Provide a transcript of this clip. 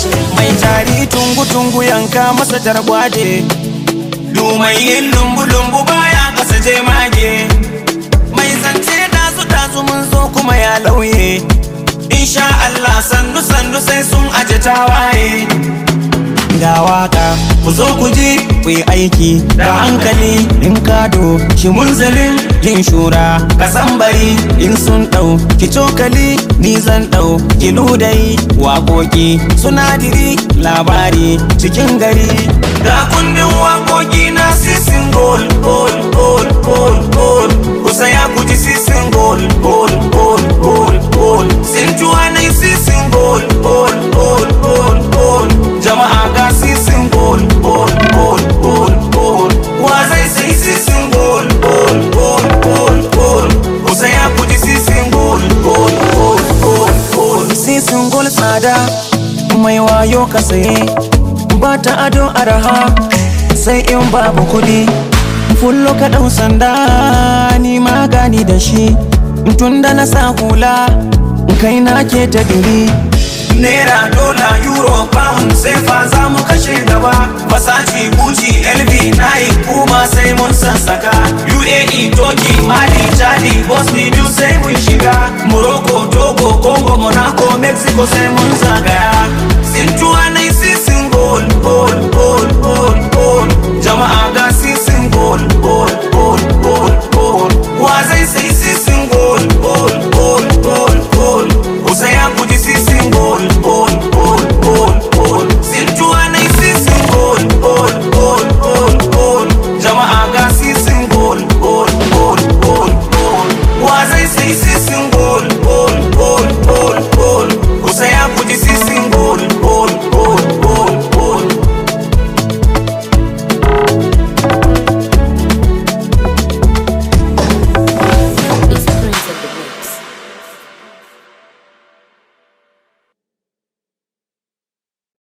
mai tari tungu-tungu yanka masa targwaje dumai yin lumbu-lumbu baya kasa je mage mai zance dazu-dazu mun zo kuma ya lauye insha Allah sannu-sannu sai sun aje tawaye ga waka ku zo ku ji ku yi aiki da hankali in kado shi munzalin yin shura kasan bari in sun dau ki cokali ni zan dau ki ludai waƙoƙi sunadiri labari cikin gari ga kundin waƙoƙi na sisin gol gol gol gol gol ku saya ku ji sisin gol gol gol gol gol sin juwa na sisin gol gol gol gol gol jama'a ga sisin gol gol gol gol gol wa zai sai sisin gol gol gol gol gol ku saya ku ji sisin gol gol gol gol gol sisin gol tsada mai wayo ka saye ba ta ado araha sai in babu kuɗi fullo ka ɗau sanda ni magani da shi tun da na sa hula kai na ke ta diri Naira, dola, euro, pound sai fa za mu kashe gaba Versace, Gucci, LV, Nike, kuma sai mun sassaka UAE, Turkey, Mali, Chadi, Bosnia, biyu sai mun shiga Morocco, Togo, Congo, Monaco, Mexico sai mun zagaya